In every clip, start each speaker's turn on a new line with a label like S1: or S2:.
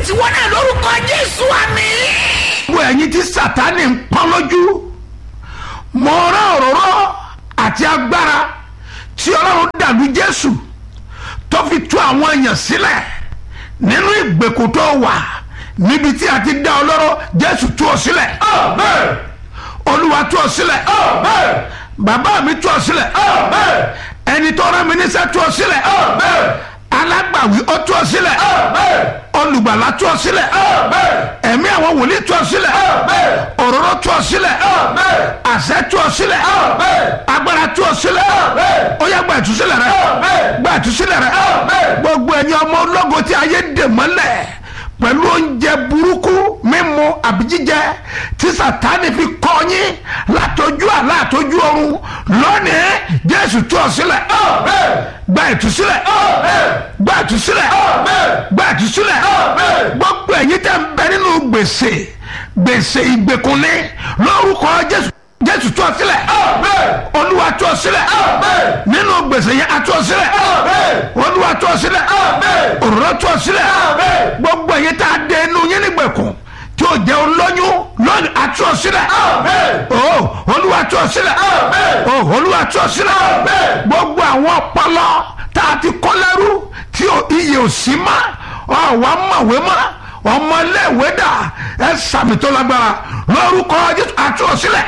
S1: tiwọn náà lórúkọ jésù àmì.
S2: gbogbo ẹ̀yin tí sátani ń pọ́n lójú mo rán òróró àti agbára tí ọlọ́run dàlú jésù tó fi tú àwọn èèyàn sílẹ̀ nínú ìgbèkùn tó wà níbi tí a ti dá ọ lọ́rọ̀ jésù tú ọ sílẹ̀ olúwa tú ọ sílẹ̀ bàbá mi tú ọ sílẹ̀ ẹni tó rán mi níṣẹ́ tú ọ sílẹ̀ alágbàwí ó tú ọ sílẹ̀ olùgbàlà tú ọ sílẹ̀ ẹ̀mí àwọn wòlíì tú ọ sílẹ̀ òróró tú ọ sílẹ̀ àṣẹ tú ọ sílẹ̀ agbára tú ọ sílẹ̀ ó yá gba ìtúsílẹ̀ rẹ gba ìtúsílẹ̀ rẹ gbogbo ẹ̀yin ọmọ ológo tí ayé dè mọ́lẹ̀ pẹ̀lú oúnjẹ burúkú mímu àbí jíjẹ tí sàtáni fi kọ́ yín látọjú àlá àtọjú ọ̀run lónìí jésù tú ọ sílẹ̀ gba ìtúsílẹ̀ gba ìtúsílẹ̀ gba ìtúsílẹ̀ gbogbo ẹ̀yin tẹ́ ń bẹ nínú gbèsè gbèsè ìgbèkùnlé lórúkọ jésù jésù tú ọ sílẹ̀ olúwa tú ọ sílẹ̀ nínú gbèsè yẹn a tú ọ sílẹ̀ olúwa tú ọ sílẹ̀ òróró tú ọ sílẹ̀ gbogbo ẹ̀yin tá a dé inú yín nígbèkùn tí o jẹ́ olóyún lónìí a tú ọ sílẹ̀ o olúwa tú ọ sílẹ̀ o olúwa tú ọ sílẹ̀ gbogbo àwọn ọpọlọ tá a ti kọ́ lẹ́rú tí iye ò sí mọ́ ọ̀ wá mọ̀wé mọ́ ọmọléèwé dà ẹ sàmì tó lágbára lórúkọ jésù àtúọ̀sílẹ̀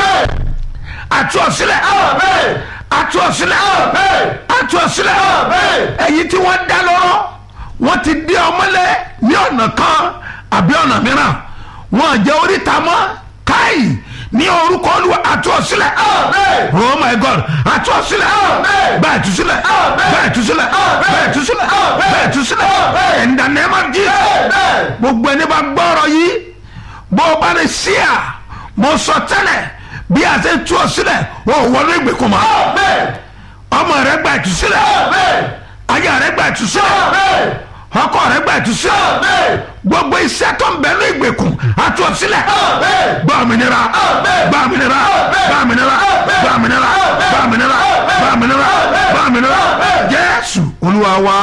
S2: àtúọ̀sílẹ̀ àtúọ̀sílẹ̀ àtúọ̀sílẹ̀ ẹ̀yin tí wọ́n dá lọ́rọ́ wọ́n ti dé ọmọlé ní ọ̀nà kan àbí ọ̀nà mìíràn wọ́n jẹ́ oríta mọ́ káyì ní orúkọ olúwa àtúọ̀sílẹ̀ oh my god àtúọ̀sílẹ̀ bẹ́ẹ̀ túsílẹ̀ bẹ́ẹ̀ túsílẹ̀ bẹ́ẹ̀ túsílẹ̀ bẹ́ẹ̀ túsílẹ̀ in the name of Jesus gbogbo ẹni bá gbọ́rọ̀ yìí bó o bá ní sí à mo sọ tẹ́lẹ̀ bí a ṣe tú ọ sílẹ̀ o ò wọlé ìgbèkùn mọ́ ọmọ rẹ gba ìtúsílẹ̀ aya rẹ gba ìtúsílẹ̀ ọkọ rẹ gba ìtúsílẹ̀ gbogbo iṣẹ́ tó ń bẹ ní ìgbèkùn àtú ọ sílẹ̀ gba òmìnira gba òmìnira gba òmìnira gba òmìnira gba òmìnira gba òmìnira gba òmìnira Jésù Olúwa wa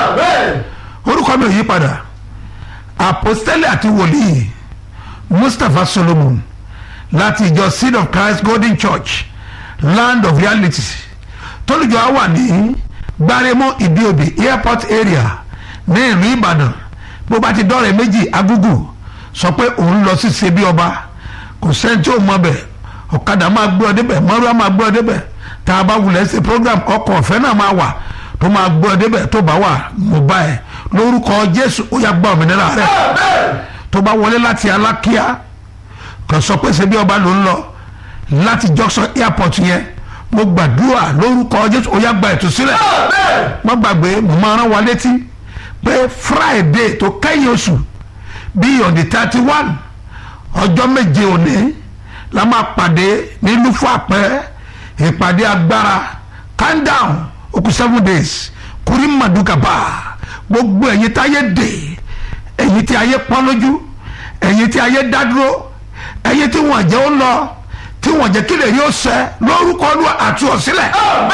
S2: orúkọ mi ò yí padà apostoli àti wòlíì Mustapha Solomon láti ìjọ Seed of Christ Golden Church Land of Reality tólùjọ á wà ní gbaremo ìdíòbí airport area ní ìlú Ìbàdàn bó bá ti dọ́rẹ̀ méjì agúgù sọ pé òun lọ sí ṣebí ọba kò sẹ́ni tí ò mọ bẹ̀ ọ̀kadà máa gbé ọ débẹ̀ mọ́rúwá máa gbé ọ débẹ̀ tá a bá wulẹ̀ ṣe program ọkọ̀ ọ̀fẹ́ náà máa wà tó máa gbé ọ débẹ̀ tó bá wà mo bá ẹ lórúkọ Jésù ó yá gba òmìnira rẹ tó bá wọlé láti Alákíá kò sọ pé ṣebí ọba ló ń lọ láti junction airport yẹn mo gbàdúrà lórúkọ Jésù ó yá gba ìtúsílẹ̀ mo gbàgbé mo máa rán wa létí pé Friday tó kẹ́yìn oṣù bíi on the thirty one ọjọ́ méje òní la máa pàdé ní lufo àpẹ ìpàdé agbára calm down ó kù seven days kúrí màdùkàbà gbogbo ẹ̀yin táyé dè ẹ̀yin tí ayé pọ́n lójú ẹ̀yin tí ayé dá dúró ẹ̀yin tí wọ́n jẹ́ ó lọ tí wọ́n jẹ́ kílẹ̀ yóò ṣẹ lórúkọ Olúwa àti ọ̀sílẹ̀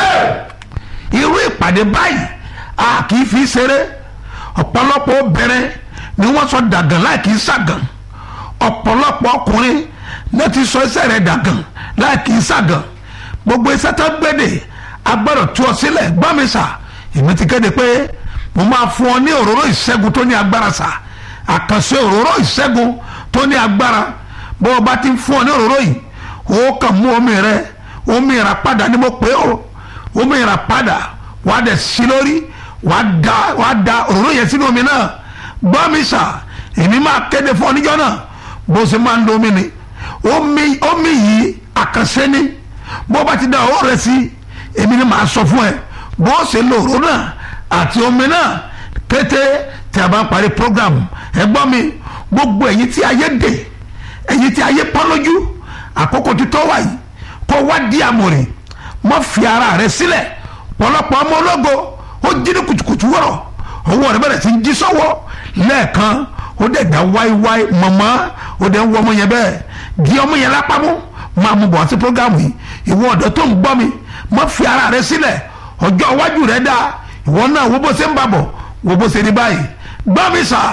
S2: irú ìpàdé báyìí a kì í fi ṣeré ọ̀pọ̀lọpọ̀ obìnrin ni wọ́n sọ dàgàn láì kì í ṣàgàn ọ̀pọ̀lọpọ̀ ọkùnrin náà ti sọ iṣẹ́ rẹ̀ dàgàn láì kì í ṣàgàn gbogbo iṣẹ́ tó gbéde agbọ́dọ̀ tú ọ sílẹ̀ gbọ́mísà èmi ti kéde pé mo máa fún ọ ní òróró ìṣẹ́gun tó ní agbára sà àkànṣe òróró ìṣẹ́gun tó ní agbára bó o bá ti fún ọ ní òróró yìí o kàn mú omi rẹ omi ìràpadà ni mo pè ó omi ìràpadà wàá dẹ̀ sí lórí wàá da wàá da òróró yẹn sínú omi náà gbọ́mísà èmi máa kéde fún ọ níjọ́ náà bó ṣe máa ń lo omi ni omi omi yìí àkànṣe ni bó bá ti da owó rẹ sí èmi ni màá sọ fún ẹ bó ṣe lo òróró náà àti omi náà kété tí a bá ń parí program ẹ gbọ́ mi gbogbo ẹ̀yin tí ayé dè ẹ̀yin tí ayé pọ́n lójú àkókò títọ́ wà yìí kó wá di àmọ̀rìn mọ́ fi ara rẹ sílẹ̀ pọ̀lọpọ̀ ọmọ ológo ó jí ní kùtùkùtù wọ̀rọ̀ owó rẹ bẹ̀rẹ̀ sí jí sọ́wọ́ lẹ́ẹ̀kan ó dẹ̀ dá wáíwáí mọ̀mọ́ ó dẹ̀ ń wọ ọmọ yẹn bẹ́ẹ̀ di ọmọ yẹn lápámú máa mú bọ̀ sí programu yìí ìwọ ọ̀dọ́ tó ń gbọ́ mi má fi ara rẹ sílẹ̀ ọjọ́ iwájú rẹ dáa ìwọ náà wo bó ṣe ń bàbọ̀ wo bó ṣe ní báyìí gbọ́ mi sà tó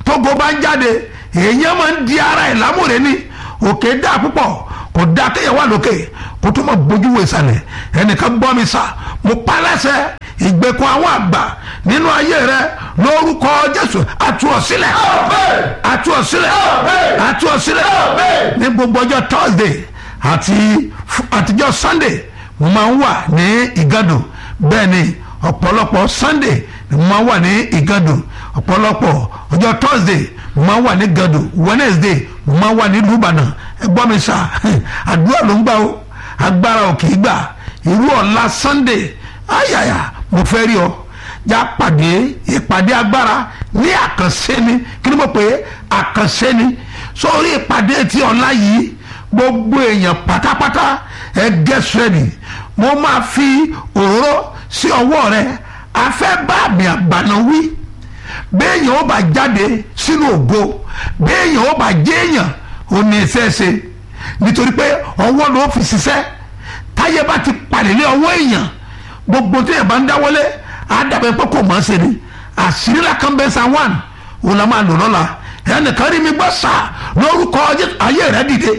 S2: tógo bá ń jáde èèyàn máa ń di ara ẹ̀ lámúre ní òkè dáa púpọ̀ kò dáa kéèyàn wà lókè kó tó máa bójú wo ìsàlẹ̀ ẹnìkan gbọ́ mi sà mo pa lẹ́sẹ̀ ìgbèkùn àwọn àgbà nínú ayé rẹ lórúkọ jésù àtú ọ sílẹ̀ àtú ọ sílẹ̀ àtú ọ sílẹ̀ ní gbogbo ọjọ́ thursday àti àtijọ́ sunday mo máa ń wà ní ìgàdù bẹ́ẹ̀ ni ọ̀pọ̀lọpọ̀ sunday mo máa ń wà ní ìgàdù ọ̀pọ̀lọpọ̀ ọjọ́ thursday mo máa ń wà ní ìgàdù wednesday mo máa ń wà ní lùbànà ẹ gbọ́ mi sà àdúrà ló ń gbà ó agbára ò kì í gbà irú ọ̀la sunday ayaya mo fẹ́ rí ọ já pàdé ìpàdé agbára ní àkànṣe ni kí ni mo pè é àkànṣe ni sórí ìpàdé ti ọ̀la yìí gbogbo èèyàn pátápátá ẹ get ready mo máa fi òróró sí ọwọ́ rẹ a fẹ́ bá àmì àgbàna wí béèyàn ó bá jáde sínú ògo béèyàn ó bá jéèyàn ó ní ẹsẹ̀ ṣe nítorí pé ọwọ́ ló fi ṣiṣẹ́ táyé bá ti palẹ̀ lé ọwọ́ èèyàn gbogbo tí èèyàn bá ń dáwọ́lé àdàbẹ̀ pé kò mọ̀ ọ́ ṣe ni àṣírí la kan bẹ́ẹ̀ san one òun la máa lò lọ́la ẹnìkan rí mi gbọ́ sá lórúkọ ayé rẹ dìde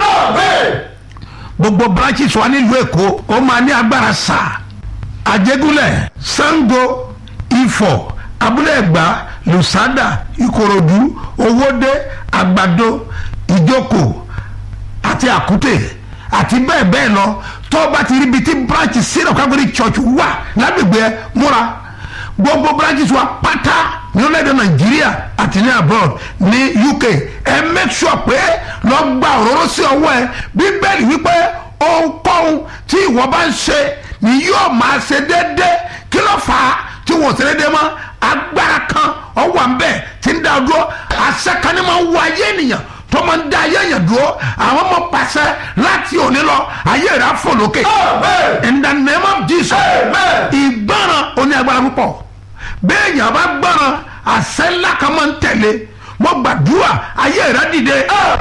S2: gbogbo branches wa nílùú èkó ó máa ní agbára sá àjẹgúnlẹ̀ sango ifọ̀ abúlé ẹ̀gbá lùsádà ìkòròdú owódé àgbàdo ìjókòó àti àkútè àti bẹ́ẹ̀ bẹ́ẹ̀ lọ tó o bá ti rí ibi tí branch syrup calvary church wà lágbègbè ẹ múra gbogbo branches wa pátá ní orílẹ̀-èdè nàìjíríà àti ní abroad ní uk ẹ make sure pé lọ gba òróró sí ọwọ́ ẹ bíbélì wípé ohunkóhun tí ìwọ bá ń ṣe ni yóò máa ṣe déédéé kí ló fà á tí wọn ò ṣe déédéé mọ́ agbára kan ọwọ́ à ń bẹ̀ tí ń dá dúró àṣẹ kan ní máa ń wọ ayé ènìyàn tó máa ń dá ayé yẹn dúró àwọn ọmọ pàṣẹ láti òní lọ ayé rẹ̀ á fò lókè in the name of Jesus ìgbọràn oní agbára púpọ̀ bẹ́ẹ̀ yẹn bá gbọràn àṣẹ ńlá kan máa ń tẹ̀lé mo gbàdúrà ayé rẹ̀ dìde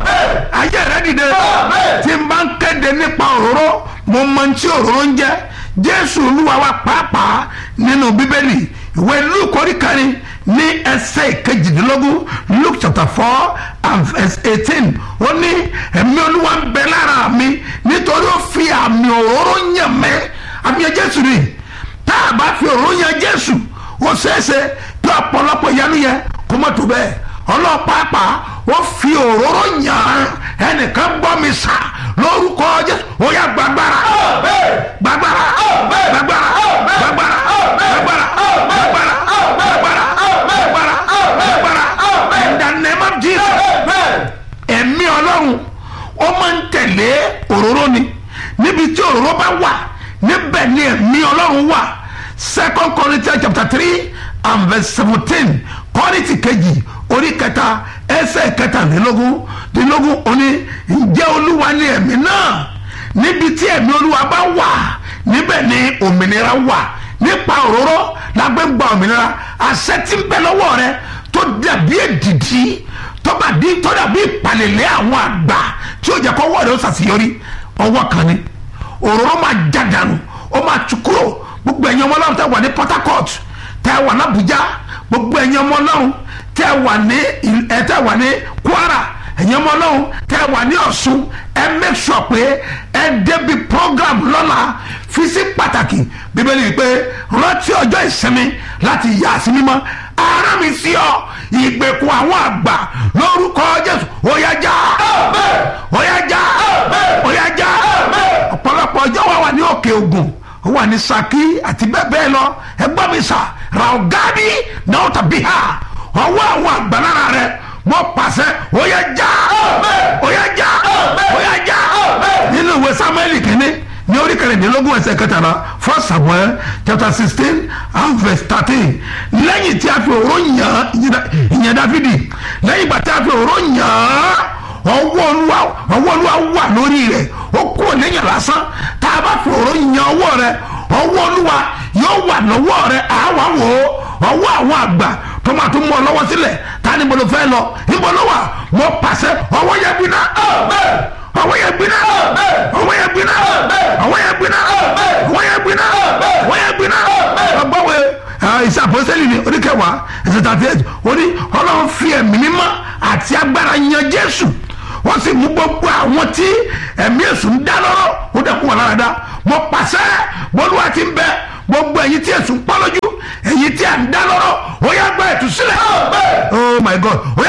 S2: ayé rẹ̀ dìde tí n bá ń kéde nípa òróró mo mọ ní tí òróró ń jẹ́ Jésù Olúwa wa pàápàá nínú Bíbélì ìwé Lúùkù orí kẹrin ní ẹsẹ̀ ìkejìdínlógún Luke chapter four and verse eighteen ó ní ẹ̀mí olúwa ń bẹ lára mi nítorí ó fi àmì òróró yàn mẹ́ àmì jésù ni tá a bá fi òróró yàn jésù ó ṣeéṣe kí ọ̀pọ̀lọpọ̀ ìyanu yẹn kó mọ̀ tó bẹ́ẹ̀ ọlọ́pàá ó fi òróró yàn ẹnìkan gbọ́ mi sà lórúkọ jésù ó yá gbàgbára gbàgbára gbàgbára gbàgbára gbàgbára gbàgbára gbàgbára gbàgbára gbàgbára in the name of Jesus ẹ̀mí ọlọ́run ó máa ń tẹ̀lé òróró ni níbi tí òróró bá wà níbẹ̀ ni ẹ̀mí ọlọ́run wà second Corinthians chapter three and verse seventeen kọ́rìtì kejì orí kẹta ẹsẹ̀ kẹtàlélógún dínlógún òní ǹjẹ́ olúwa ni ẹ̀mí náà níbi tí ẹ̀mí olúwa bá wà níbẹ̀ ni òmìnira wà nípa òróró lágbègbè òmìnira àṣẹ tí ń bẹ lọ́wọ́ rẹ tó dàbí èdìdí tó bá di tó dàbí ìpàlẹ̀lẹ̀ àwọn àgbà tí ó jẹ́ kó wọ́ọ̀dù ó ṣàṣeyọrí ọwọ́ kan ni òróró máa já dànù ó máa tú kúrò gbogbo ẹ̀yin ọmọ ọlọ́run tẹ́ wà ní Port Harcourt tẹ́ wà ní Abuja gbogbo ẹ̀yin ọmọ ọlọ́run tẹ́ wà ní ẹ̀ tẹ́ wà ní Kwara ẹ̀yin ọmọ ọlọ́run tẹ́ wà ní Ọ̀ṣun ẹ make sure pé ẹ débi program lọ́la fi sí pàtàkì bíbélì pé rántí ọjọ́ ìsinmi láti yà sí mímọ́ ara mi sí ọ ìgbèkùn àwọn àgbà lórúkọ Jésù ó yá já ó yá já ó yá já ọ̀pọ̀lọpọ̀ ọjọ́ wa wà ní òkè Ògùn ó wà ní Ṣakí àti bẹ́ẹ̀ bẹ́ẹ̀ lọ ẹgbọ́n mi sà raogadi náà tàbí ha ọwọ́ àwọn àgbà lára rẹ mo pàṣẹ ó yá já ó yá já ó yá já nínú ìwé Sámúẹ́lì kìíní ní orí kẹrìndínlógún ẹsẹ̀ kẹtàlá first Samuel chapter sixteen and verse thirteen lẹ́yìn tí a fi òró yàn ìyẹn Dáfídì lẹ́yìn ìgbà tí a fi òró yàn ọwọ́ olúwa ọwọ́ olúwa wà lórí rẹ̀ ó kú lẹ́yìn lásán tá a bá fi òró yàn ọwọ́ rẹ̀ ọwọ́ olúwa yóò wà lọ́wọ́ rẹ̀ àwa wò ó ọwọ́ àwọn àgbà tó máa tún mú ọ lọ́wọ́ sílẹ̀ ta ni mo lọ fẹ́ lọ níbo ló wà mo pàṣẹ ọwọ́ yẹn gbiná ọwọ́ yẹn gbiná ọwọ́ yẹn gbiná ọwọ́ yẹn gbiná ọwọ́ yẹn gbiná ọwọ́ yẹn gbiná ọgbọ́wé ìṣe àpọ́sẹ́lì ní oríkẹwàá ẹsẹ̀ tàbí ẹ̀jẹ̀ ó ní ọlọ́run fi ẹ̀mí mímọ́ àti agbára yan jésù wọ́n sì mú gbogbo àwọn tí ẹ̀mí èṣù ń dá lọ́rọ̀ ó dẹ̀kun wọn lára dá mo pàṣẹ bọ́lúwa ti ń bẹ gbogbo ẹ̀yin tí èṣù ń pọ́ lójú ẹ̀yin tí à ń dá lọ́rọ̀ ó yá gba ìtúsílẹ̀ oh my god ó yá